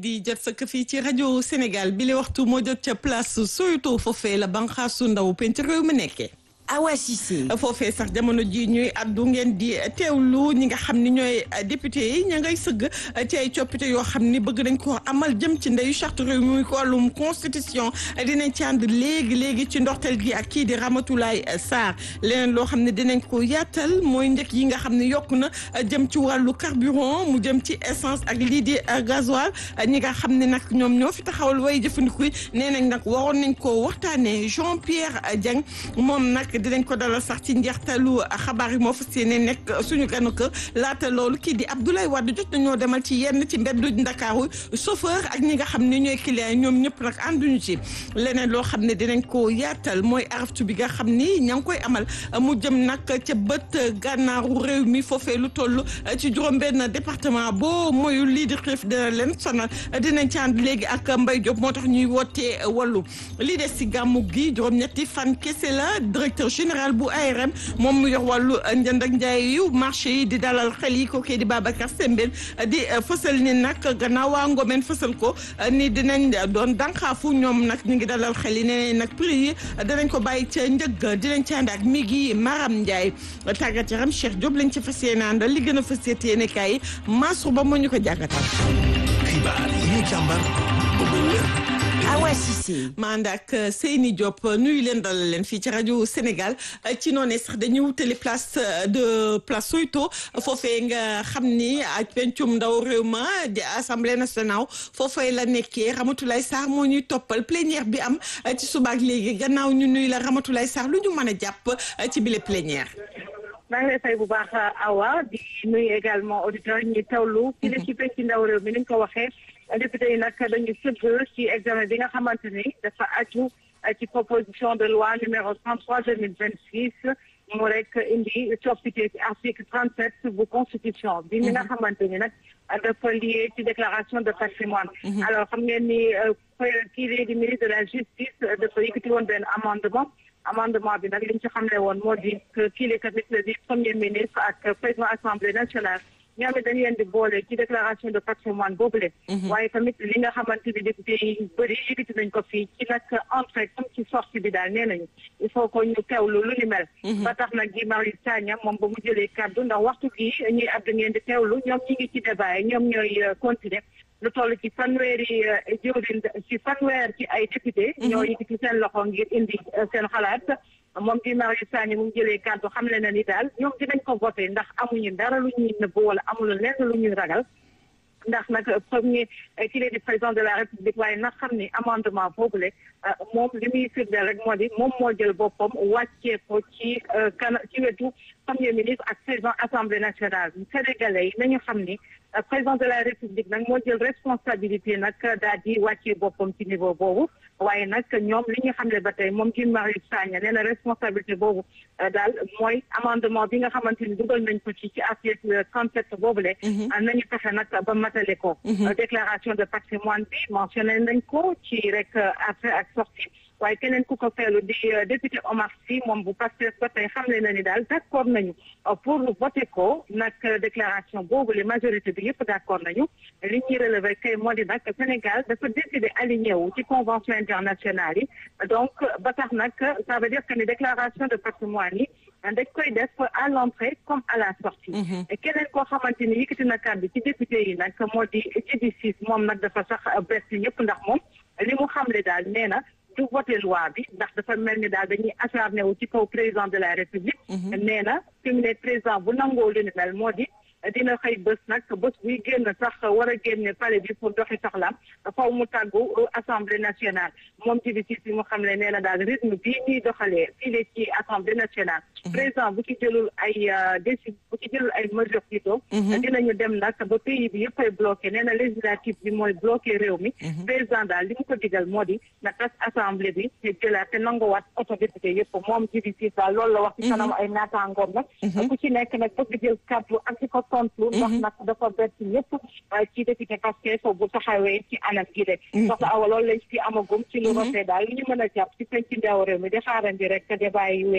di jot sëkk fii ci rajo Sénégal bi la waxtu moo jot ca place Soweto foofee la banqaasu ndaw penc réew mi nekkee. Awa Cissé. foofee sax jamono ji ñuy addu ngeen di teewlu ñi nga xam ni ñooy député yi ña ngay sëgg ci ay coppite yoo xam ni bëgg nañ ko amal jëm ci ndeyu charte réew mi muy ko wàllum constitution dinañ ci ànd léegi léegi ci ndorteel gi ak kii di Ramatoulaye Sarr leneen loo xam ne dinañ ko yaatal mooy njëkk yi nga xam ne yokk na jëm ci wàllu carburant mu jëm ci essence ak lii di gasoil ñi nga xam ne nag ñoom ñoo fi taxawal way jëfandiku yi nee nañ nag waroon nañ ko waxtaanee Jean Pierre Dieng moom nag dinañ ko dalal sax ci njeextalu xabaar yi moo fas yéene nekk suñu ganu kër laata loolu kii di Abdoulaye Wade jot nañoo demal ci yenn ci mbeddu Ndakaaru chauffeur ak ñi nga xam ne ñooy client ñoom ñëpp nag ànduñu ci leneen loo xam ne dinañ ko yaatal mooy araftu bi nga xam ni ña ngi koy amal mu jëm nag ca bët gànnaaru réew mi foofee lu toll ci juróom-benn département boo moyul lii di xiif dina leen sonal dinañ ci ànd léegi ak Mbaye Diop moo tax ñuy wootee wàllu lii des si gàmmu gi juróom-ñetti fan kese la directeur général bu ARM moom mu yor wàllu njënd ak njaay yu marché yi di dalal xel yi ko kii di Babacar Sembène di fësal ni nag gannaaw waa Ngomeen fësal ko ni dinañ doon dànqaafu ñoom nag ñu ngi dalal xel yi nee nag prix yi danañ ko bàyyi ca njëg dinañ ci ànd ak mi gi Maram Ndiaye tàggat yaram Cheikh Diop lañ ci fas yéene àndal li gën a fas yéene kaay Mansour Ba moo ñu ko jàngatal. xibaar yi ñu càmbar ba mu wér. Awa Cissé. ma ànd ak Seyni Diop nuyu leen dalal leen fii ci rajo Sénégal ci noonu sax dañuy wutali place de place Soweto foofee nga xam ni ak pencum ndaw réew ma di assemblée nationale foofee la nekkee Ramatoulaye Sarr moo ñuy toppal plénière bi am ci subaak léegi gannaaw ñu nuyu la Ramatoulaye Sarr lu ñu mën a jàpp ci bile plénière. maa ngi lay fay bu baax Awa di nuyu également auditeurs ñi tawlu. ci li ci penc ndaw réew mi ni nga ko waxee. député yi nag dañu sëgg ci examen bi nga xamante ni dafa aju ci proposition de loi numéro 33 2026 mu rek indi coppite ci article 37 bu constitution bi mi nga xamante ni nag dafa lié ci déclaration de patrimoine alors xam ngeen ni kii lii di ministre de la justice dafa yëkkati woon benn amendement amendement bi nag li ñu ci xamle woon moo di kii li tamit di premier ministre ak président assemblée nationale ñoom it dañu leen di boole ci déclaration de patrimoine boobule. waaye tamit li nga xamante ni député yi bëri yëkkati nañ ko fii ci nag entrée comme ci sortie bi daal nee nañu il faut que ñu teewlu lu ni mel. ba tax nag Guy Marius Sagna moom ba mu jëlee kàddu ndax waxtu bii ñuy àdd ngeen di teewlu ñoom ñi ngi ci débat yi ñoom ñooy continuer lu toll ci fanweeri jëwriñ ci fanweer ci ay député. ñoo yëkkati seen loxo ngir indi seen xalaat. moom Guy Marius Sagna mu jëlee kàddu xam le na ni daal ñoom dinañ ko voté ndax amuñu dara lu ñuy nëbb wala amul lenn lu ñuy ragal ndax nag premier ki leen di président de la république waaye nag xam ni amendement boobule moom li muy firndeel rek moo di moom moo jël boppam wàccee ko ci kan ci wetu premier ministre ak président assemblée nationale sénégalais yi nañu xam ni président de la république nag moo jël responsabilité nag daal di wàccee boppam ci niveau boobu waaye nag ñoom li ñu xam ne ba tey moom Guy Marius Sagna nee na responsabilité boobu daal mooy amendement bi nga xamante ni dugal nañ ko ci ci article 37 boobule. nañu fexe nag ba matale ko. déclaration de patrimoine bi mentionné nañ ko ci rek après ak sortie waaye keneen ku ko feelu di député Omar Sy moom bu Pastef ba tey xamle na ni daal d' accord nañu pour voter ko nag déclaration boobu le majorité bi yëpp d' accord nañu li ñuy relever kay moo di nag Sénégal dafa décidé aligné wu ci convention internationale yi donc ba tax nag ça veut dire que ni déclaration de patrimoine yi dañ koy def à l'entrée comme à la sortie keneen koo xamante ni yëkkati na kàddu ci député yi nag moo di Djibi Ciss moom nag dafa sax bett ñëpp ndax moom li mu xamle daal nee na du voté loi bi ndax dafa mel ni daal dañuy acharné wu ci kaw président de la république nee na fi mu ne président bu nangoo lu ni mel moo di dina xëy bés nag bés buy génn sax war a génne palais bi pour doxi soxlaam faw mu tàggu assemblée nationale moom ci bi si mu xam ne nee na daal rythme bii ñuy doxalee fii la ci assemblée nationale président bu ci jëlul ay décision bu ci jëlul ay mesures plutôt dinañu dem nag ba pays bi yëpp ay bloqué nee na législative bi mooy bloqué réew mi président daal li mu ko digal moo di na tas assemblée bi te jëlaat te nanguwaat auto député yëpp moom ci bi si daal loolu la wax ci kanam ay naataangoom nag ku ci nekk nag bëgg jël kàddu ak ci ko tontu ndax nag dafa bett ñëpp ci député Pastef bu taxawee ci anam gi de soxla awa loolu lañ ci amagum ci lu rafet daal li ñu mën a jàpp ci penc ndaw réew mi di xaarandi rek débat yi wéy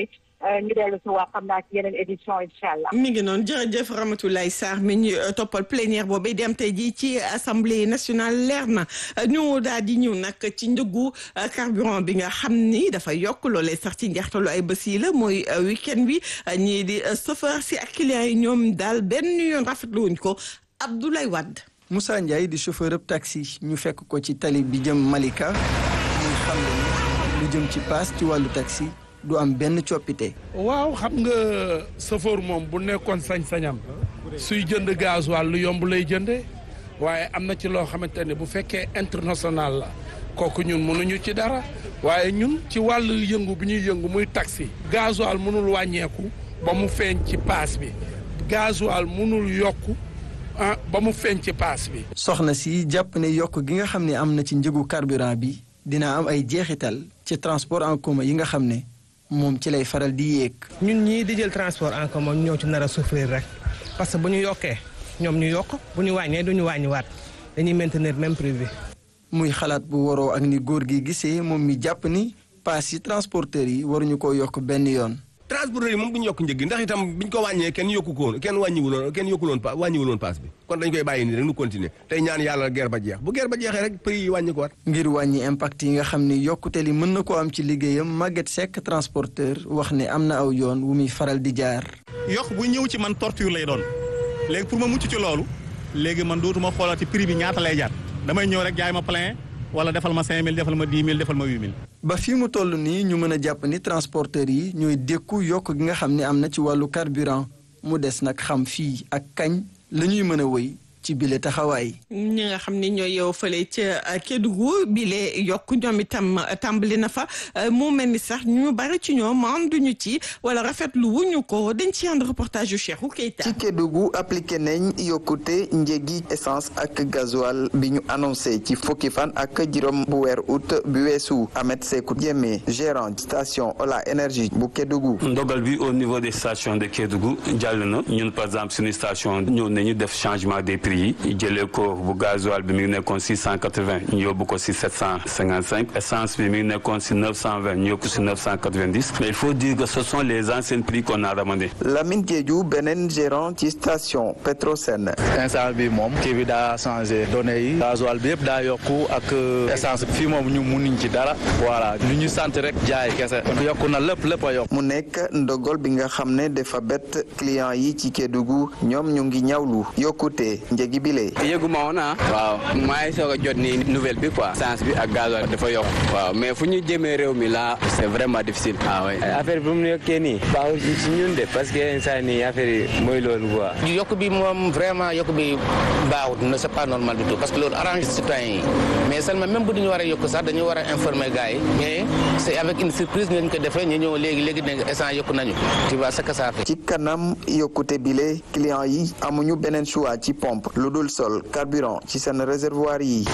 ñu dellu si waa xam naa ci yeneen édition incha allah. mi ngi noonu jërëjëf Ramatoulaye Sarr mi ñu toppal plénière boobu dem tey jii ci assemblée nationale leer na ñu daal di ñëw nag ci njëgu carburant bi nga xam ni dafa yokk loolee sax ci njeextalu ay bés yi la mooy week-end bi ñii di chauffeur si ak clients yi ñoom daal benn yoon rafetlu wuñ ko Abdoulaye Wade. Moussa Ndiaye di chauffeur ab taxi ñu fekk ko ci tali bi jëm Malika muy xam ne lu jëm ci paas ci wàllu taxi du am benn coppite. waaw xam nga chauffeur moom bu nekkoon sañ-sañam suy jënd gasoil lu yomb lay jëndee waaye am na ci loo xamante ne bu fekkee international la kooku ñun mënuñu ci dara waaye ñun ci wàllu yëngu bi ñuy yëngu muy taxi. gasoil mënul wàññeeku ba mu feeñ ci paas bi gasoil mënul yokku ah ba mu feeñ ci paas bi. soxna si jàpp ne yokk gi nga xam ne am na ci njëgu carburant bi dina am ay jeexital ci transport en commun yi nga xam ne. moom ci lay faral di yéeg. ñun ñii di jël transport en commun ñoo ci nar a souffrir rek parce que bu ñu yokkee ñoom ñu yokk bu ñu wàññee du ñu wàññiwaat dañuy maintenir même prix bi. muy xalaat bu waroo ak ni góor gi gisee moom mi jàpp ni paas yi transporteurs yi waruñu koo yokk benn yoon. transporteurs yi moom duñu yokk njëg gi ndax itam biñ ko wàññee kenn yokku ko woon kenn wàññiwuloon kenn yokkuloon pa wàññiwuloon paas bi kon dañ koy bàyyi nii rek nu continuer tey ñaan yàlla guerre ba jeex bu guerre ba jeexee rek prix yi wàññi ko waat ngir wàññi impact yi nga xam ni yokkute li mën na ko am ci liggéeyam Maguette Seck transporteur wax ne am na aw yoon wu muy faral di jaar. yokk bu ñëw ci man torture lay doon léegi pour ma mucc ci loolu léegi man dootuma xoolati prix bi ñaata lay jar damay ñëw rek jaay ma plein wala defal ma 5000 defal ma 10 000 defal ma 8000. ba fi mu toll nii ñu mën a jàpp ni transporteurs yi ñooy dékku yokk gi nga xam ne am na ci wàllu carburant mu des nag xam fii ak kañ la ñuy mën a wëy ci bile taxawaay. ñi nga xam ne ñooy yow fële ca Kédougou bile yokk ñoom itam tàmbali na fa mu mel ni sax ñu bari ci ñoom ànduñu ci wala rafetlu wuñu ko dañ ci ànd reportage yu Cheikhou Keita. ci Kédougou appliqué nañ yokkute njëgi essence ak gasoil bi ñu annoncé ci fukki fan ak juróom bu weer août bi weesu Ahmed Sekou Diémé gérant station Ola énergie bu Kédougou. ndogal bi au niveau des stations de Kédougou jàll na ñun par exemple suñu station ñëw nañu def changement des prix yi jëlee ko bu gasoil bi mi ngi nekkoon six cent quatre-vingts ñu yóbbu ko si sept cent cinquante-cinq essence bi mi ngi nekkoon si neuf cent vingt ñu yóbbu si neuf cent quatre-vingt-dix mais il faut dire que ce sont les anciens prix qu'on a ramené. Lamine Diédhiou beneen gérant ci station Petrosen. instant bi moom kii bi daa changé données yi gasoil bi yëpp daa yokku ak essence fii moom ñu munuñ ci dara voilà lu ñu sant rek jaay kese yokku na lépp lépp a yokk. mu nekk ndogal bi nga xam ne dafa bett client yi ci Kédougou ñoom ñu ngi ñawlu yokkute njëgi bile. yëguma woon ah waaw maa ngi soog a jot ni nouvelle bi quoi essence bi ak gasoil dafa yokk waaw mais fu ñu jëmee réew mi là c'est vraiment difficile ah oui affaire bi mu yokkee nii baaxul ci ñun de parce que instant nii affaire yi mooy loolu quoi yokk bi moom vraiment yokk bi baaxut ne c'est pas normal du tout parce que loolu arrange citoyens yi mais seulement même bu duñu war a yokk sax dañu war a informer gars yi mais c'est avec une surprise ngeen ko defee ñu ñëw léegi léegi ne essence yokk nañu tu vois ce que ça fait ci kanam yokkute bile client yi amuñu beneen choix ci pompe lu dul sol carburant ci seen réservoir yi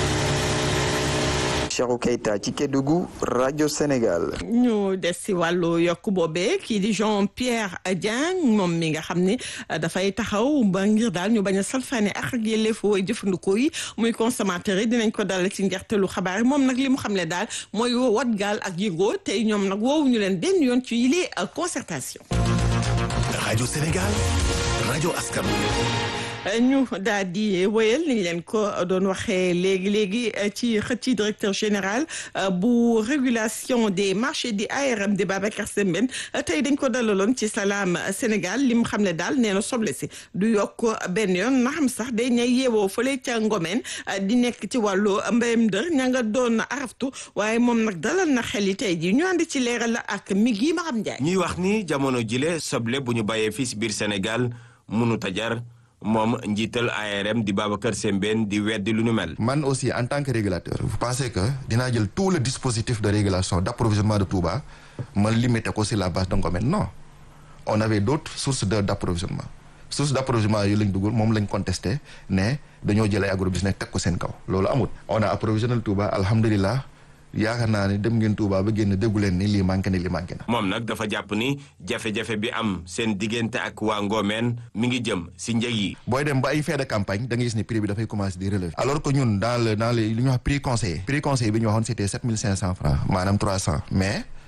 Cheikhou Keita ci Kédougou rajo Sénégal. ñu des si wàllu yokk boobee kii di Jean Pierre Dieng moom mi nga xam ne dafay taxaw ba ngir daal ñu bañ a salfaane ak ak yelleefu way jëfandikoo yi muy consommateur yi dinañ ko dalal ci njeextalu xabaar yi moom nag li mu xam ne daal mooy wat gaal ak yëgoo tey ñoom nag woowuñu leen benn yoon ci yile concertation. rajo Sénégal rajo askan ñu daal di wéyal ni leen ko doon waxee léegi léegi ci xëcc directeur général bu régulation des marchés di ARM di Babacar Sembène tey dañ ko dalaloon ci Salam Sénégal li mu xam ne daal nee na soble si du yokk benn yoon na xam sax day ñay yeewoo fële ca Ngomeen di nekk ci wàllu mbéyam dër ña nga doon araftu waaye moom nag dalal na xel yi tey ji ñu ànd ci leeral la ak mi gi ma xam Njaay ñuy wax ni jamono jile soble bu ñu bàyyee fii si biir Sénégal mënut a jar moom njiital ARM di Babacar Sembène di weddi lu nu mel. man aussi en tant que régulateur vous pensez que dinaa jël tout le dispositif de régulation d'approvisionnement de Touba ma limité ko sur la base de Ngomène non on avait d'autres sources de d'approvisionnement source d'approvisionnement yu lañ dugal moom lañ contesté ne dañoo jël ay agrobusiness teg ko seen kaw loolu amul on a approvisionné Touba alhamdulilah yaakaar naa ne dem ngeen Touba ba génn déggu leen ni lii manqué ne lii manqué na. moom nag dafa jàpp ni jafe-jafe bi am seen diggante ak waa Ngomeen mi ngi jëm si njëg yi. booy dem ba ay fin de campagne da ngay gis ne prix bi dafay commencer di relever. alors que ñun dans le dans le li ñuy wax prix conseillé. prix conseillé bi ñu waxoon c'était sept mille cinq cent francs maanaam trois cent mais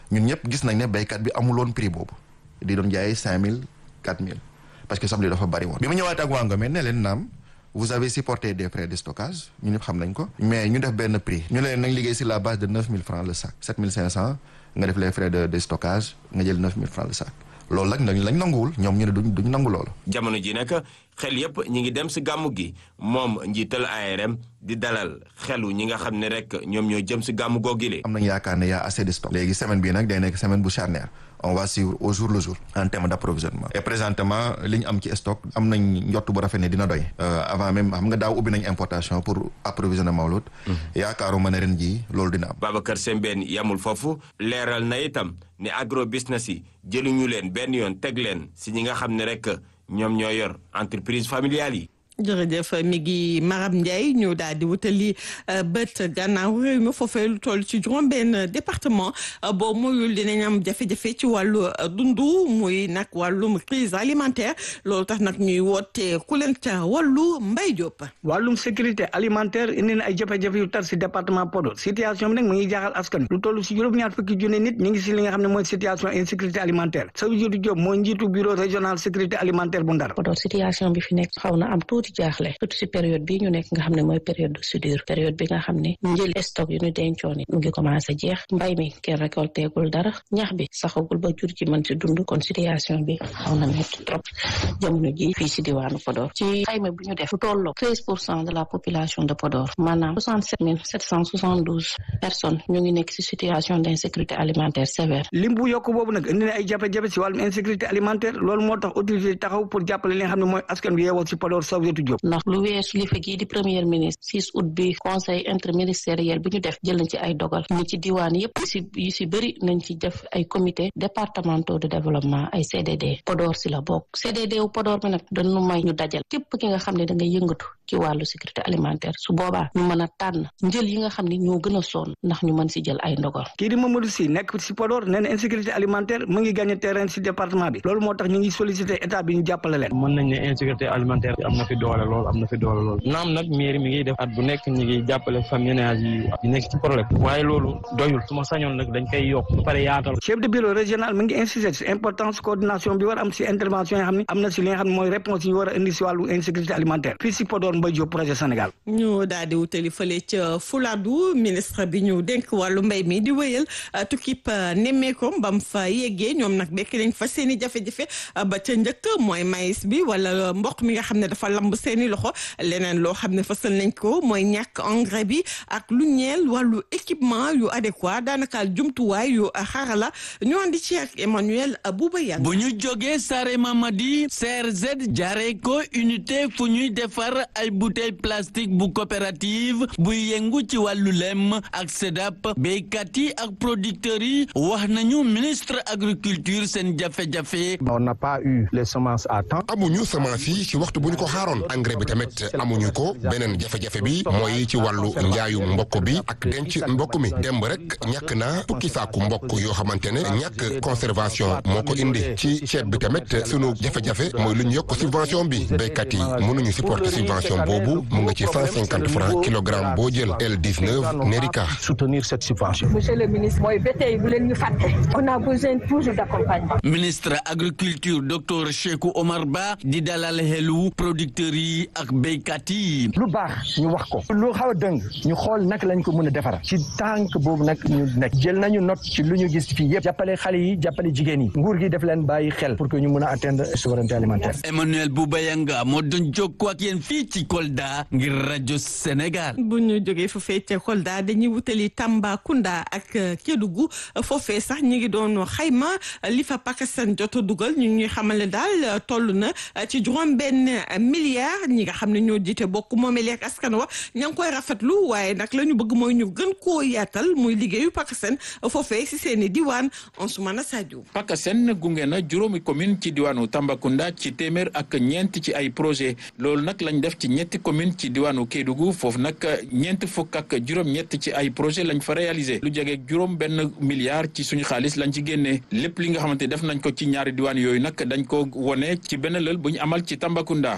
ñun ñëpp gis nañ ne béykat bi amuloon prix boobu di doon jaayee cinq mille quatre mille parce que soble dafa bari woon. bi ma ñëwaat ak waa Ngomeen ne leen naam vous avez supporté des frais de stockage ñu ñëpp xam nañ ko. mais ñu def benn prix. ñu ne leen nañ liggéey sur la base de neuf mille francs le sac sept mille cinq cent nga def les frais de de stockage nga jël neuf mille francs le sac. loolu nag dañ lañ nanguwul ñoom ñu ne duñ duñ nangu loolu. jamono ji nag xel yépp ñi ngi dem si gàmmu gi moom njiital ARM di dalal xelu ñi nga xam ne rek ñoom ñoo jëm si gàmmu googile. am nañ yaakaar ne y a assez de stock. léegi semaine bii nag day nekk semaine bu charnière on va suivre au jour le jour en terme d' approvisionnement. et présentement li ñu am ci stock am nañ njott bu rafet ne dina doy. avant même xam nga daaw ubbi nañ importation pour approvisionner Mawlud. yaakaaruma ne ren jii loolu dina am. Babacar Sembène yamul foofu leeral na itam ne agro business yi jëluñu leen benn yoon teg leen si ñi nga xam ne rek ñoom ñoo yor entreprise familiale yi. jërëjëf mi ngi Maram Ndiaye ñu daal di wutali bët gannaaw réew mi foofee lu toll ci juróom-benn département boo muyul dinañ am jafe-jafe ci wàllu dundu muy nag wàllum crise alimentaire loolu tax nag ñuy woote ku leen ca wàllu Mbay Diop. wàllum sécurité alimentaire indi na ay jafe-jafe yu tar si département Podor situation bi nag mu ngi jaaxal askan lu toll si juróom-ñaar fukki junne nit ñu ngi si li nga xam ne mooy situation insécurité alimentaire Sadio Diop mooy njiitu bureau régional sécurité alimentaire bu Ndar. Podor situation bi fi nekk xaw na am tuuti jaaxle surtout si période bi ñu nekk nga xam ne mooy période de soudure période bi nga xam ne njël stock yu ñu dencoon it mu ngi commencé jeex mbay mi kenn récolté gul dara ñax bi saxagul ba jur ci mën si dund kon situation bi xaw na métti trop jamono ji fii si diwaanu Podor ci xayma bu ñu def lu tolloo treize pour cent de la population de Podor maanaam soixante sept mille sept cent soixante douze personnes ñu ngi nekk si situation d' insécurité alimentaire sévère lim bu yokk boobu nag indi na ay jafe-jafe si wàllum insécurité alimentaire loolu moo tax autorité taxaw pour jàppale li nga xam ne mooy askan bi yeewoo si Podor Sadio Diop ndax lu weesu li fa gii di premier ministre 6 août bi conseil interministériel bi ñu def jël nañ ci ay dogal ni ci diwaan yëpp yu si yu si bëri nañ ci def ay comité départementaux de développement ay CDD Podor si la bokk CDD wu Podor bi nag dañu may ñu dajal képp ki nga xam ne da nga yëngatu ci wàllu sécurité alimentaire su boobaa ñu mën a tànn njël yi nga xam ne ñoo gën a sonn ndax ñu mën si jël ay ndogal kii di Mamadou Sy nekk si Podor nee na insécurité alimentaire mu ngi gagné terrain si département bi loolu moo tax ñu ngi sollicité état bi ñu jàppale leen mën nañ ne insécurité alimentaire am na fi doole lool am na fi doole lool naam nag mairie mi ngi def at bu nekk ñi ngi jàppale famille ménage yi yi nekk ci problème waaye loolu doyul su ma sañoon nag dañ koy yokk ba pare yaatal chef de bureau régional mi ngi insisté si importance coordination bi war am si intervention yi xam ne am na si li nga xam ne mooy réponse yi war a indi si wàllu insécurité alimentaire fii si Podor Mbaye Diop projet Sénégal ñu daal di wutali fële ca Fuladu ministre bi ñu dénk wàllu mbay mi di wéyal tukkib nemmeekom bam fa yeggee ñoom nag bekk nañ fa seen i jafe-jafe ba ca njëkk mooy maïs bi wala mboq mi nga xam ne dafa lamb seen i loxo leneen loo xam ne fasal nañ ko mooy ñàkk engrais bi ak lu ñeel wàllu équipement yu adéquat daanaka jumtuwaay yu xarala ñu andi ci ak Emmanuel Bouba Yang bu ñu jógee Sare Mamadi CRZ jaaree ko unité fu ñuy defar ay bouteille plastique bu coopérative buy yëngu ci wàllu lem ak SEDAP béykat yi ak producteurs yi wax nañu ministre agriculture seen jafe-jafe. on n'a pas eu les semences à temps. amuñu semence yi ci waxtu bu ñu ko xaaroon engrais bi tamit amuñu ko beneen jafe-jafe bi mooy ci wàllu njaayu mbokk bi ak denc mbokk mi demb rek ñàkk na fukki saaku mbokk yoo xamante ne ñàkk conservation moo ko indi ci ceeb bi tamit sunu jafe-jafe mooy lu ñu yokk subvention bi béykat yi mënuñu supporter subvention boobu mu nga ci cent cinquante francs kilogramme boo jël L19 Nerica. soutenir cette subvention. monsieur le ministre mooy ba tey bu leen ñu fàtte. on a besoin toujours d'accompagnement. ministre agriculture docteur Cheikhou Omar Ba di dalal xelu producteurs yi ak béykat yi. lu baax ñu wax ko. lu xaw a dëng ñu xool naka lañ ko mën a defara ci tànk boobu nag ñu nekk jël nañu note ci lu ñu gis fii yëpp jàppale xale yi jàppale jigéen yi nguur gi def leen bàyyi xel pour que ñu mën a atteindre souveraineté alimentaire. Emmanuel Boubayanga moo doon jokkoo ak yéen fii ci Kolda ngir rajo Sénégal. bu ñu jógee foofee ca Kolda dañuy wutali Tambacounda ak Kédougou foofee sax ñu ngi doon xayma li fa Pakistan jot a dugal ñu ngi xamale daal toll na ci juróom benn milliard ñi nga xam ne ñoo jiite bokk moomeel ak askan wa ña ngi koy rafetlu waaye nag la ñu bëgg mooy ñu gën koo yaatal muy liggéeyu Pakistan foofee si seen i diwaan Ansoumana Sadio. Pakistan gunge na juróomi commune ci diwaanu Tambacounda ci téeméer ak ñeent ci ay projet loolu nag lañ def ci ñetti commune ci diwaanu Kédougou foofu nag ñeent fukk ak juróom-ñett ci ay projet lañ fa réalisé lu jege juróom benn milliard ci suñu xaalis lañ ci génnee lépp li nga xamante def nañ ko ci ñaari diwaan yooyu nag dañ ko wone ci benn lël bu ñu amal ci Tambacounda Mahmoud Diop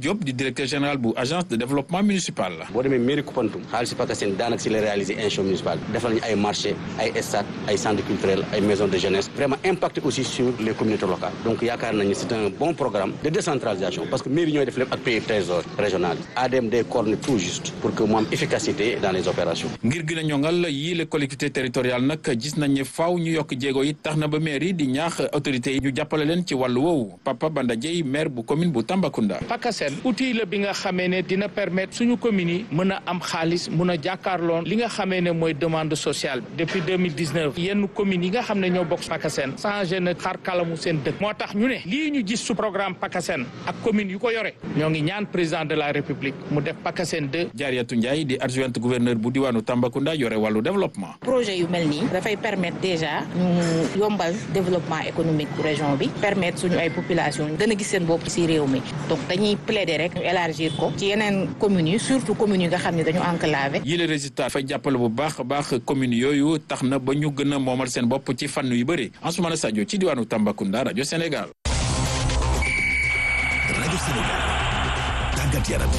Diop di directeur général bu agence de développement municipal la. boo demee mairie Koupantoum xaalis Pakasen daanaka si la réaliser institution municipale defal nañu ay marché ay stade ay centre culturel ay maison de jeunesse vraiment impacté aussi sur les communautés locales donc yaakaar nañu c'est un bon programme de décentralisation parce que mairie ñooy def lépp ak pays trésor régional yi ADM day coordonner tout juste pour que mu am efficacité dans les opérations. ngir gën a ñongal yii les collectivités territoriales nag gis nañ ne faaw ñu yokk jéego yi tax na ba mairie di ñaax autorités yi ñu jàppale leen ci wàllu woowu Papa Banda Dieye maire bu commune bu Tambacounda. PACASEN outil la bi nga xamee ne dina permettre suñu communes yi mën a am xaalis mën a jàkkaarloon li nga xamee ne mooy demande sociale depuis 2019 yenn communes yi nga xam ne ñoo bokk PACASEN changé na xar kalamu seen dëkk moo tax ñu ne lii ñu gis su programme PACASEN ak communes yu ko yore ñoo ngi ñaan président de la république mu def PACASEN 2 Jaariyatu Ndiaye di adjointe gouverneur bu diwaanu Tambacounda yore wàllu développement. projet yu mel nii dafay permettre déjà ñu yombal développement économique bu région bi permettre suñu ay population gën a gis seen bopp ci réew mi donc dañuy plaider rek ñu élargir ko ci yeneen communes yi surtout communes yi nga xam ne dañu enclavé. yile résultat dafay jàppale bu baax a baax communes yooyu tax na ba ñu gën a moomal seen bopp ci fànn yu bëri Ansoumana Sadio ci diwaanu Tambacounda rajo Sénégal. rajo Sénégal tàggat yaram.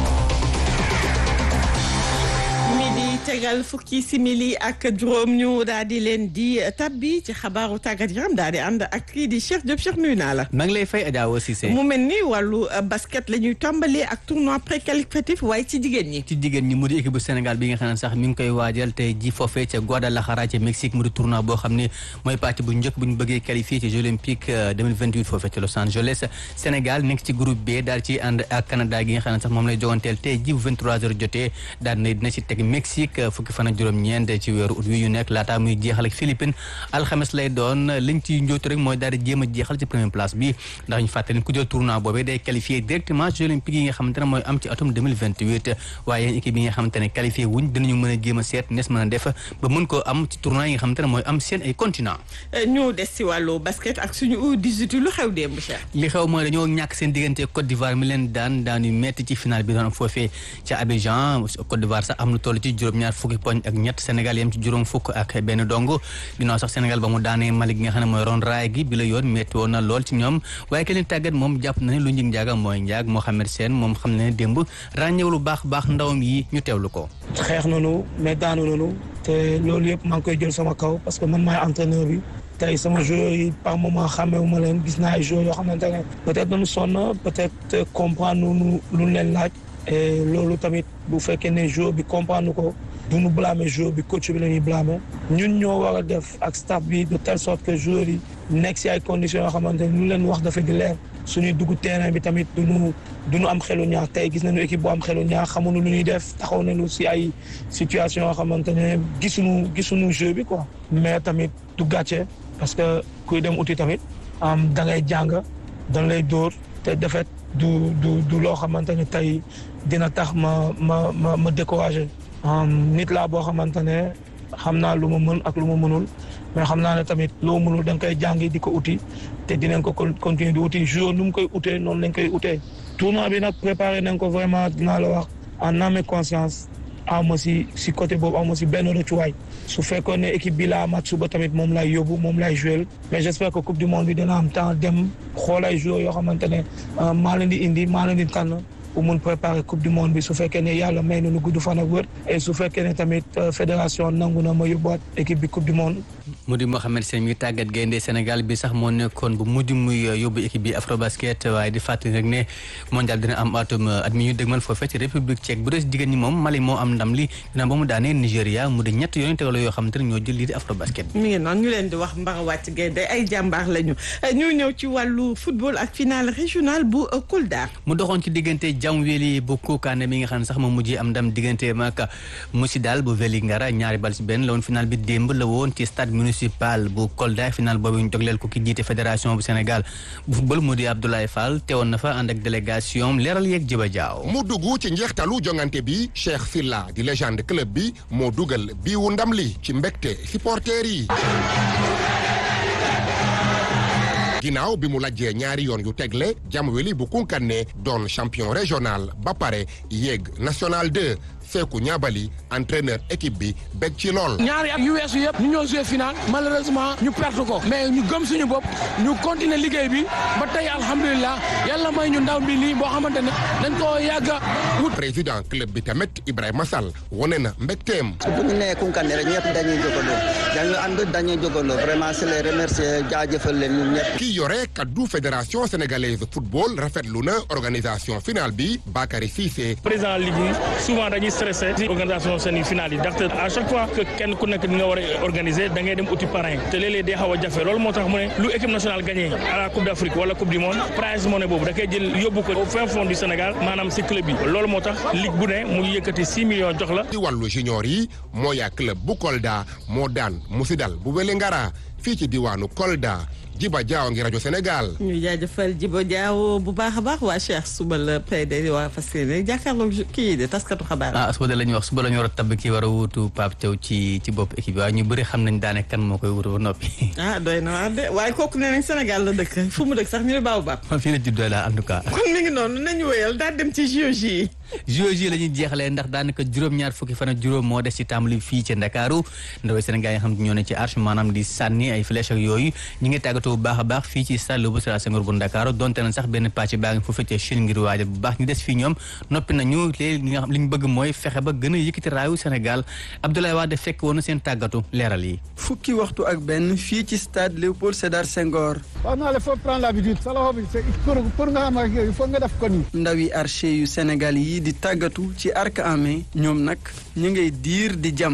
midi tegal fukki simili ak juróom ñu daal di leen di tabbi ci xabaaru tàggat yaram daal di ànd ak kii di Cheikh Diop Cheikh nuyu naa la. maa ngi lay fay Adja Awa Cissé. mu mel ni wàllu basket la ñuy tàmbalee ak tournoi préqualificatif waaye ci jigéen ñi. ci jigéen ñi mu di équipe bu Sénégal bi nga xam ne sax mi ngi koy waajal tey ji foofee ca Guadalajara ca Mexique mu di tournoi boo xam ne mooy pàcc bu njëkk bu ñu bëggee qualifié ci Jeux olympiques 2028 foofee ca Los Angeles Sénégal nekk ci groupe B daal ci ànd ak Canada gi nga xam ne sax moom lay joganteel tey ji bu 23h jotee daal na dina ci teg Mexique fukki fan ak juróom-ñeent ci weeru ut wi ñu nekk laata muy jeexal ak Philippines alxames lay doon liñ ci njóotu rek mooy daal di jéem a jeexal ci première place bi ndax ñu fàttali ku jël tournoi boobee day qualifié directement Jeux olympiques yi nga xamante ne mooy am ci atum 2028 waaye yéen équipe yi nga xamante ne qualifié wuñ dinañu mën a jéem a seet nees mën a def ba mën koo am ci tournoi yi nga xamante ne mooy am seen ay continent ñu des si wàllu basket ak suñu U18 lu xew démb Cheikh. li xew mooy dañoo ñàkk seen diggante Côte d'Ivoire mi leen daan daan yu metti ci final bi doon am foofee ca Abidjan Côte d'Ivoire sax am na toll ci juróom-ñaar fukki poñ ak ñett Sénégal yem ci juróom fukk ak benn dong ginnaaw sax Sénégal ba mu daanee Mali gi nga xam ne mooy ron raay gi bi la yoon metti woon na lool ci ñoom waaye ke leen tàggat moom jàpp na ne lu njig njaaga mooy njaag Mohamed Sène moom xam ne ne démb ràññew lu baax baax ndawam yi ñu teewlu ko xeex nañu mais daanu nañu te loolu yëpp maa ngi koy jël sama kaw parce que man maay entraîneur bi tey sama joueurs yi par moment xàmmewu ma leen gis naa ay joueurs yoo xamante ne peut-être dañu sonn peut-être comprendre nu lu leen laaj et loolu tamit bu fekkee ne joueur bi comprendre ko du ñu blâmer joueur bi coach bi la ñuy blâmer ñun ñoo war a def ak staff bi de telle sorte que joueurs yi nekk si ay conditions yoo xamante ne lu leen wax dafa di leer suñuy dugg terrain bi tamit duñu duñu am xelu ñaar tey gis nañu équipe bu am xelu ñaar xamuñu lu ñuy def taxaw nañu si ay situation yoo xamante ne gisuñu gisuñu jeu bi quoi mais tamit du gàcce parce que kuy dem uti tamit am da ngay jàng dañ lay dóor te defet du du du loo xamante ne tey dina tax ma ma ma ma découragé nit laa boo xamante ne xam naa lu ma mën ak lu ma mënul mais xam naa ne tamit loo mënul da nga koy jàngi di ko uti te dinañ ko continuer di uti jour nu mu koy utee noonu lañ koy utee tournoi bi nag préparé nañ ko vraiment dinaa la wax en âme et conscience ama si si côté boobu ama si benn rëccuwaay su fekkoon ne équipe bi laa mat suba tamit moom lay yóbbu moom lay joué mais j'espère que coupe du monde bi dina am temps dem xool ay joueurs yoo xamante ne maa leen di indi maa leen di tànn pour mun préparer coupe du monde bi su fekkee ne yàlla may na nu gudd fan ak wër et su fekkee ne tamit fédération nangu na ma yóbbuwaat équipe bi coupe du monde. mu di Mohamed Sène mi tàggat gaynde Sénégal bi sax moo nekkoon bu mujj muy yóbbu équipe bi Afrobasket waaye di fàttali rek ne mondial dina am atum at mi ñu dëgmal foofee ci république tchèque bu dee jigéen ñi moom Mali moo am ndam li dina ba mu daanee Nigéria mu di ñett yoonu tegaloo yoo xamante ne ñoo jël lii di Afrobasket. mi ngi noonu ñu leen di wax mbara wàcc gaynde ay jàmbaar lañu ñu ñëw ci wàllu football ak final régional bu Kolda. mu doxoon ci diggante Jamweli bu Koukane mi nga xam ne sax moom mujjee am ndam diggante ak Mousidal bu Vélingara ñaari bal ci benn la woon final bi démb la woon ci stade municipal bu Kolda final boobu ñu jogleel ko ki jiite fédération bu Sénégal bu football mu di Abdoulaye Fall teewoon na fa ànd ak délégation leeral yeeg Jiba Jaaw mu dugg ci njeextalu jongante bi Cheikh Filla di légende club bi moo dugal biiwu ndam li ci mbégte supporters yi ginnaaw bi mu lajjee ñaari yoon yu tegle Jamweli bu Kounkané doon champion régional ba pare yéeg national 2 Seeku Ñaabali entraîneur équipe bi bég ci lool. ñaari at yu weesu yëpp ñu ñëw joué final malheureusement ñu perte ko mais ñu gëm suñu bopp ñu continuer liggéey bi ba tey alhamdulilah yàlla may ñu ndaw bi lii boo xamante ne dañ koo yàgg a wut. président club bi tamit Ibrahima Sall wane na mbégteem. bu ñu nee Kounkané rek ñëpp dañuy jógandoo dañu ànd dañuy jógandoo vraiment c'est les remercier jaajëfal leen ñun ñëpp. ki yore kaddu fédération sénégalaise football rafetlu na organisation finale bi Bakary Cissé. président ligue yi souvent dañuy stressé ci organisation seen finale yi ndaxte à chaque fois que kenn ku nekk ni nga war a organiser da ngay dem uti parrain te léeg-léeg day xaw a jafe loolu moo tax mu ne lu équipe nationale gagné à la coupe d'Afrique wala coupe du monde prize money boobu da koy jël yóbbu ko au fin fond du Sénégal maanaam si club yi loolu moo tax ligue bu ne mu yëkkati 6 millions jox la. ci wàllu junior yi Moya club bu Kolda moo daan Musidal bu Wélingara fii ci diwaanu Kolda Jiba Jaaw ngi rajo Sénégal. ñu jaajëfal Jiba Jaaw bu baax a baax waa Cheikh suba la PD waa fas yéene jàkkaarloog kii de taskatu xabaar. ah suba de la ñuy wax suba la ñu war a tabb kii war a wuutu Pape Thiaw ci ci bopp équipe bi waaye ñu bëri xam nañ daane kan moo koy wutu ba noppi. ah doy na waar de waaye kooku nee nañ Sénégal la dëkk fu mu dëkk sax ñu ne baaw baab. fii la juddoo la en tout cas. kon mi ngi noonu nañu wéyal daal dem ci JOJ yi. JOJ la ñuy jeexalee ndax daanaka juróom-ñaar fukki fan ak juróom moo des ci tàmbali fii ci Ndakaaru ndawee Sénégal yi nga xam ne ñoo ne ci arche maanaam di sànni ay flèche ak yooyu ñi ngi tàggatoo bu baax a baax fii ci stade Léopold Sédar Senghor bu Ndakaaru donte na sax benn pàcc baa ngi foofu ca Chine ngir waajal bu baax ñu des fii ñoom noppi nañu léegi li nga xam li ñu bëgg mooy fexe ba gën a yëkkati raayu Sénégal Abdoulaye Wade fekk woon na seen tàggatu leeral yi fukki waxtu ak benn fii ci stade Léopold Sédar Senghor waaw naa il faut prendre l'habitude sa loxo bi pour pour nga xam ak il faut nga def ko nii ndawi archer yu Sénégal yi di tàggatu ci arc en main ñoom nag ñu ngay diir di jam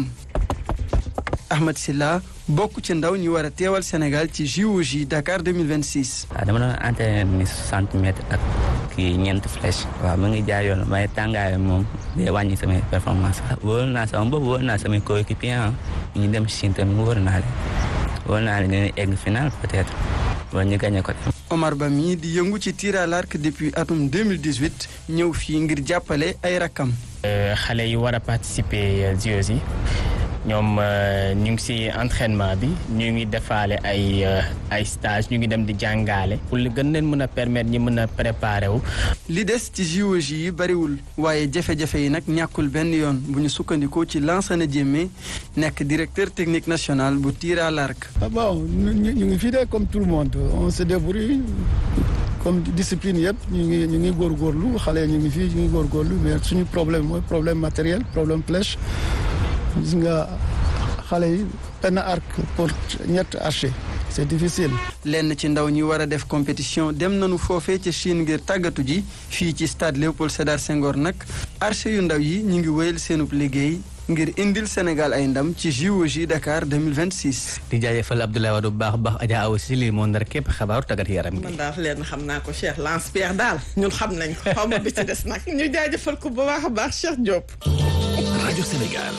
Ahmed Silla bokk ci ndaw ñi war a teewal Sénégal ci JOJ Dakar 2026. waaw dama doon entraîné ni 60 mètres ak kii ñeent flèche. waaw mu ngi jaar yoon waaye tàngaay moom day wàññi samay performance wóor naa sama bopp wóor naa samay coéquipier ñu dem Chine tamit wóor naa leen wóor naa leen dinañ egg final peut-être wala ñu gagné ko. Omar Ba mii di yëngu ci tir à l'arc depuis atum 2018 ñëw fii ngir jàppale ay rakkam. xale yi war a participer JOJ yi ñoom ñu ngi ci entraînement bi ñu ngi defaale ay ay stage ñu ngi dem di jàngaale pour li gën leen mën a permettre ñi mën a préparer wu. li des ci JOJ yi bariwul waaye jafe-jafe yi nag ñàkkul benn yoon bu ñu sukkandikoo ci Lansana Diémé nekk directeur technique national bu tir à l'arc. bon ñu ngi fii de comme tout le monde on se débrouille comme discipline yëpp ñu ngi ñu ngi góorgóorlu xale ñu ngi fii ñu ngi góorgóorlu mais suñu problème mooy problème matériel problème flèche gis nga xale yi benn arc pour ñett archer c'est difficile. lenn ci ndaw ñi war a def compétition dem nañu foofee ca Chine ngir tàggatu ji fii ci stade Léopold Sédar Senghor nag archer yu ndaw yi ñu ngi wéyal seenub liggéey ngir indil Sénégal ay ndam ci JOJ Dakar 2026. di jaajëfal Abdoulaye Wade bu baax a baax Adja Awa si lii moo ndar képp xabaaru tàggat yaram gi. man daal leen xam naa ko Cheikh Lance Pierre daal ñun xam nañ ko xaw ma bi ci des nag ñu jaajëfal ko bu baax a baax Cheikh Diop. rajo Sénégal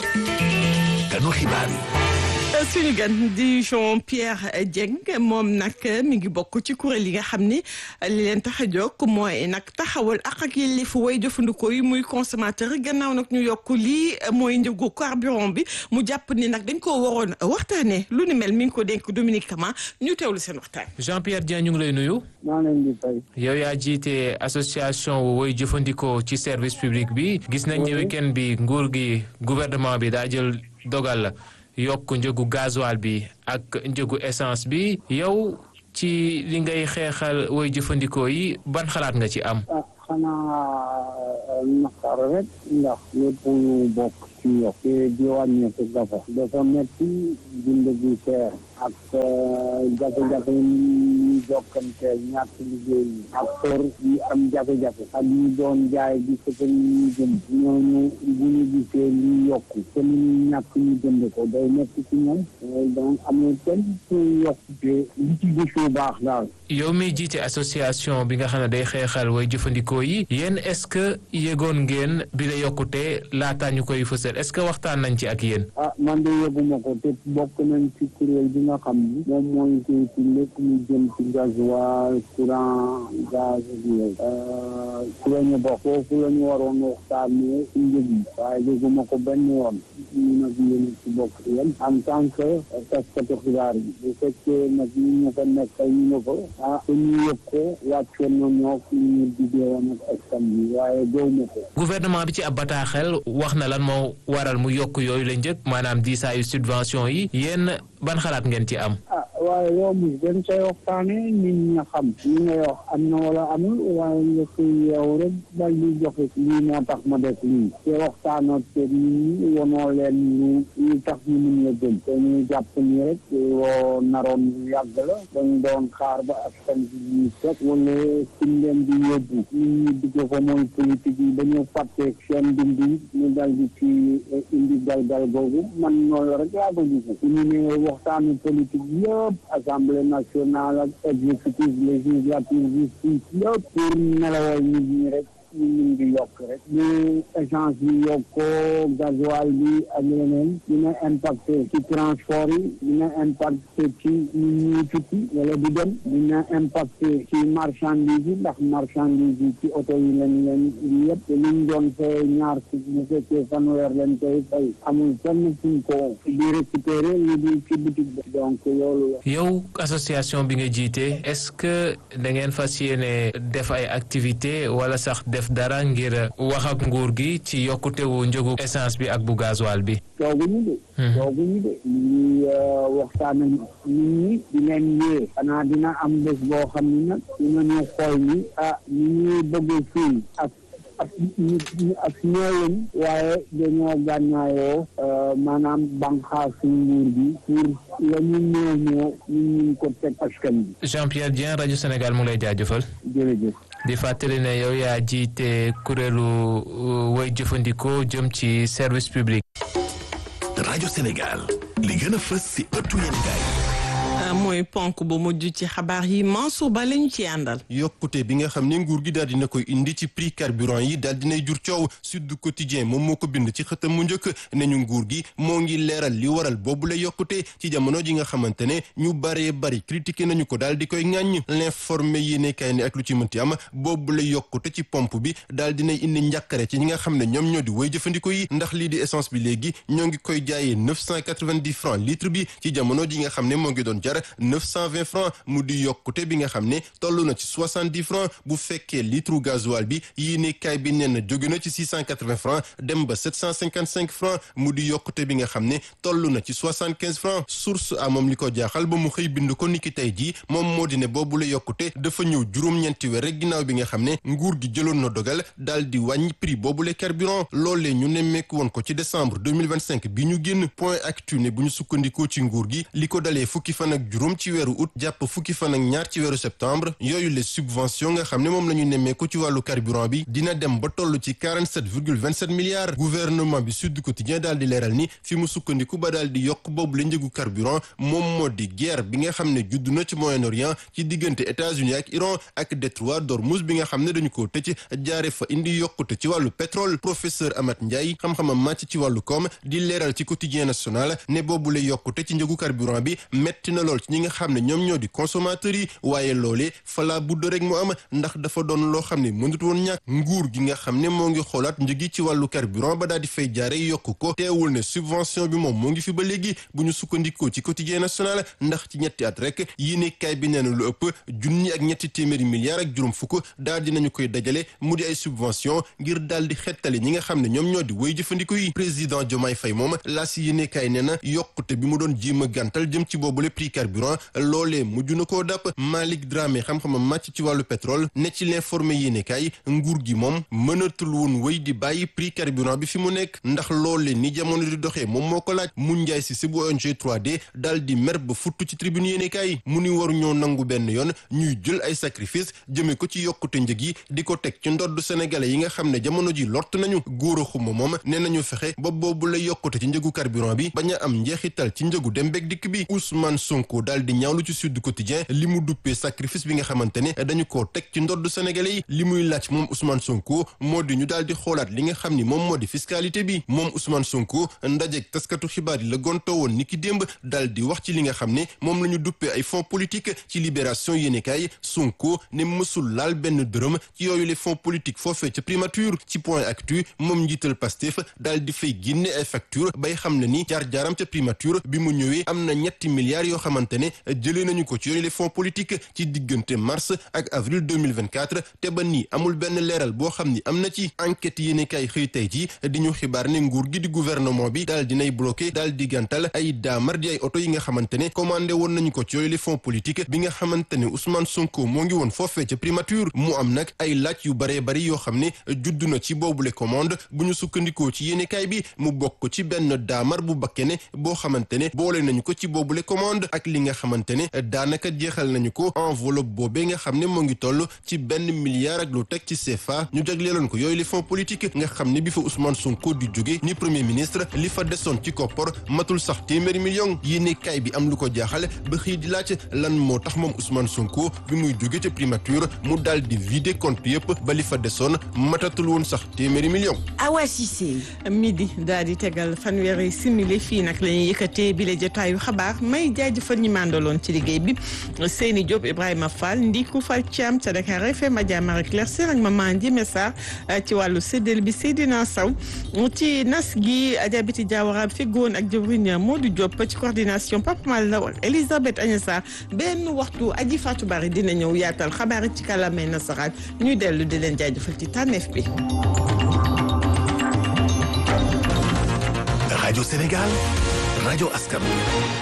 kanu xibaar yi. suñu gan di Jean Pierre Dieng moom nag mi ngi bokk ci kuréel yi nga xam ni li leen tax a jóg mooy nag taxawal ak ak yelleefu way jëfandikoo yi muy consommateur gannaaw nag ñu yokk lii mooy njëgu carburant bi mu jàpp ni nag dañ koo waroon waxtaanee lu ni mel mi ngi ko dénk Dominique Kama ñu teewlu seen waxtaan. Jean Pierre Dieng ñu ngi lay nuyu. maa leen di fay. yow yaa jiite association woy jëfandikoo ci service public bi gis nañ ne week-end bi nguur gi gouvernement bi daa jël dogal la. yokk njëgu gasoil bi ak njëgu essence bi yow ci li ngay xeexal woy jëfandikoo yi ban xalaat nga ci am. ah xanaa naqar rek ndax lépp lu bokk ci yokk te di wàññeeku dafa dafa metti dund bi seer ak jafe-jafe yi jokkante ñàkk liggéey yi ak kër yi am jafe-jafe ak ñi doon jaay di ko ñu jënd ñooñu bu ñu gisee li yokku te ñu ñàkk ñu jënd ko day metti ci ñoom donc amul kenn ci yokkute li ci gisu baax daal yow mi jiite association bi nga xam ne day xeexal way jëfandikoo yi yéen est-ce que yëgoon ngeen bi la yokkute laataa ñu koy fësal est-ce que waxtaan nañ ci ak yéen. ah man de yëguma ko te bokk nañ ci kuréel bi nga xam ni moom mooy koy ci lépp lu jëm ci gasoil courant gaz yooyu ci la ñu bokk foofu la ñu waroon waxtaanee ci njëg yi waaye yëguma ko benn yoon ñu nag yéen ci bokk yam en tant que taskatu xibaar yi bu fekkee nag ñu ñu ko nekkal ñu nga ko ah ku ñu yëg ko wàccoon na ñoo ku ñu diggee woon ak askan bi waaye gëw ma ko gouvernement bi ci ab bataaxel wax na lan moo waral mu yokk yooyu la njëkk maanaam diisaayu subvention yi yéen ban xalaat ngeen ci am ah waaye yow mos dañ koy waxtaane nit ñi xam li ngay wax am na wala amul waaye nga koy yow rek dal di joxe lii moo tax ma def lii te waxtaanoo te nit ñi wonoo leen lu lu tax ñu mun la gën te ñu jàpp ni rek woo naroon lu yàgg la dañ doon xaar ba askan bi ñu teg wala suñ leen di yóbbu nit ñi dugg ko mooy politique yi dañu fàtte seen dund yi ñu dal di ci indi galgal googu man noonu rek laa ko gis ñu ne waxtaanu politique yëpp assemblée nationale ak exécutif législative justice yëpp pour nelawal nit ñi rek ñu mun di yokk rek bu essence bi yokkoo gasoil bi ak yeneen dina impacté ci transport yi dina impacté ci nit ñi tukki wala di dem dina impacté ci marchandise yi ndax marchandise yi ci oto yi lañ leen indi yëpp te liñ doon fay ñaar si bu fekkee fanweer lañ koy fay amul fenn fuñ ko di récupérer li di ci boutique bi donc loolu la yow association bi nga jiite est-ce que da ngeen fas yéene def ay activité wala sax def dara ngir wax ak nguur gi ci yokkutewu njëgu essence bi ak bu gasoil bi tooguñu de tooguñu de ñu ngi waxtaan ak nit ñi di leen yee xanaa dina am bés boo xam ne nag dinañu xool ni ah ñu ñuy bëgg fii ak ak ñu ak ñooleen waaye dañoo gànnaayoo maanaam banqaasu nguur bi pour la ñu ñëw ñëw ñu mun ko teg askan bi Jean-Pierre Dieng rajo Sénégal mu ngi lay jaajëfal jërëjëf di fàttali ne yow yaa jiite kuréelu way jëfandikoo jëm ci service public. rajo Sénégal li gën a fës si ëttu yéenekaay mooy ponk bu mujj ci xabaar yi Mansour Ba lañu ci àndal. yokkute bi nga xam ne nguur gi daal dina koy indi ci prix carburant yi daal dinay jur coow Sud Quotidien moom moo ko bind ci xëtam mu njëkk ne ñu nguur gi moo ngi leeral li waral boobu la yokkute ci jamono ji nga xamante ne ñu baree bari critiqué nañu ko daal di koy ŋàññ l'informé yéene kay ne ak lu ci mënti am boobu la yokkute ci pompe bi daal dinay indi njàkkare ci ñi nga xam ne ñoom ñoo di woy jëfandiko yi ndax lii di essence bi léegi ñoo ngi koy jaayee neuf cent quatre-vingt-dix francs litre bi ci jamono ji nga xam ne moo ngi doon jar 920 francs mu di yokkute bi nga xam ne toll na ci 70 francs bu fekkee litre gasoil bi yéene kaay bi nee na jóge na ci 680 francs dem ba 755 francs mu di yokkute bi nga xam ne toll na ci 75 francs source a moom li ko jaaxal ba mu xëy bind ko niki tey jii moom moo di ne boobu la yokkute dafa ñëw juróom-ñeenti weer rek ginnaaw bi nga xam ne nguur gi jëloon na dogal daal di wàññi prix boobu la carburant loolee ñu nemmeeku woon ko ci décembre 2025 bi ñu génn point actu ne bu ñu sukkandikoo ci nguur gi li ko dalee fukki fan ak juróom ci weeru août jàpp fukki fan ak ñaar ci weeru septembre yooyu les subventions nga xam ne moom la ñu nemmeeku ci wàllu carburant bi dina dem ba toll ci 47 virgule 27 milliards gouvernement bi Sud Quotidien daal di leeral ni fi mu sukkandiku ba daal di yokk boobu la njëgu carburant moom moo di guerre bi nga xam ne judd na ci Moyen-Orient ci diggante États-Unis ak Iran ak détroit d'Ormuz bi nga xam ne dañu ko tëj jaare fa indi yokkute ci wàllu pétrole professeur Amath Ndiaye xam-xamam màcc ci wàllu koom di leeral ci quotidien national ne boobu la yokkute ci njëgu carburant bi metti na lool ci ñi nga xam ne ñoom ñoo di consommateurs yi waaye loolee fala budd rek mu am ndax dafa doon loo xam ne mënut woon ñàkk nguur gi nga xam ne moo ngi xoolaat njëgi ci wàllu carburant ba daal di fay jaare yokk ko teewul ne subvention bi moom moo ngi fi ba léegi bu ñu sukkandikoo ci quotidien national ndax ci ñetti at rek yéene kaay bi nee na lu ëpp junni ak ñetti téeméeri milliards ak juróom fukk daal dinañu koy dajale mu di ay subvention ngir daal di xettali ñi nga xam ne ñoom ñoo di woy jëfandiko yi président Diomaye Faye moom laa si yéene kaay nee na yokkute bi mu doon jéem a gàntal jëm ci boobule prix carburant loolee mujj na koo dàpp Malick Dramé xam-xamam màcc ci wàllu pétrole ne ci l'informé yéene kaay nguur gi moom mënatul woon wéy di bàyyi prix carburant bi fi mu nekk ndax loolee ni jamono di doxee moom moo ko laaj mu njaay si si bu ONG 3D daal di mer ba futtu ci tribune yéene kaay mu ni waru ñoo nangu benn yoon ñuy jël ay sacrifice jëme ko ci yokkute njëg yi di ko teg ci ndodd sénégalais yi nga xam ne jamono ji lott nañu góor a xuma moom nee nañu fexe ba boobu la yokkute ci njëgu carburant bi bañ a am njeexital ci njëgu dem beeg dikk bi Ousmane Sonko Sonko daal di ñaawlu ci Sud Quotidien li mu duppee sacrifice bi nga xamante ne dañu koo teg ci ndodd Sénégalais yi li muy laaj moom Ousmane Sonko moo di ñu daal di xoolaat li nga xam ni moom moo di fiscalité bi moom Ousmane Sonko ndajeek taskatu xibaar yi la gonto woon ni ki démb daal di wax ci li nga xam ne moom la ñu duppee ay fonds politique ci libération yéenekaay Sonko ne mësul laal benn dërëm ci yooyu les fonds politiques foofee ca primature ci point actu moom njiital Pastef daal di fay génne ay facture bay xam ne ni jaar-jaaram ca primature bi mu ñëwee am na ñetti milliards yoo xamante ne jëlee nañu ko ci yooyu les fonds politiques ci diggante mars ak avril 2024 te ba nii amul benn leeral boo xam ni am na ci enquête yéenekaay xëy tey ji di ñu xibaar ne nguur gi di gouvernement bi daal dinay bloqué daal di gàntal ay daamar di ay oto yi nga xamante ne commandé woon nañu ko ci yooyu les fonds politiques bi nga xamante ne Ousmane Sonko moo ngi woon foofee ca primature mu am nag ay laaj yu baree bari yoo xam ne judd na ci boobule commande bu ñu sukkandikoo ci yéenekaay bi mu bokk ci benn daamar bu bakkene boo xamante ne boole nañu ko ci boobule commande ak li nga xamante ne daanaka jeexal nañu ko enveloppe boobee nga xam ne moo ngi toll ci benn milliard ak lu teg ci CFA ñu jagleeloon ko yooyu les fonds politiques nga xam ne bi fa Ousmane Sonko di jóge ni premier ministre li fa desoon ci koppor matul sax téeméeri million yéenekaay bi am lu ko jaaxal ba xëy di laaj lan moo tax moom Ousmane Sonko bi muy jóge ca primature mu daal di vider compte yëpp ba li fa desoon matatul woon sax téeméeri million Awa Cissé midi daal di tegal fanweeri simili fii nag la ñuy yëkkatee bi la jotaayu xabaar may jaajëfal ñi màndaloon ci liggéey bi Seyni Diop Ibrahima Fall Ndiku Fall Thiam ca Dakar FM Adja Marie Claire Sène ak Maman Ndiémé Sarr ci wàllu séddale bi Seydina Sow ci nas gi Adja Biti Diawara feggoon ak jëwriñ Modou Diop ci coordination Papa Mal Law ak Elisabeth Agnesa benn waxtu aji Fatou Bari dina ñëw yaatal xabaar ci kàllaamay nasaraan ñuy dellu di leen jaajëfal ci tànneef bi. Radio Sénégal, Radio Askan wi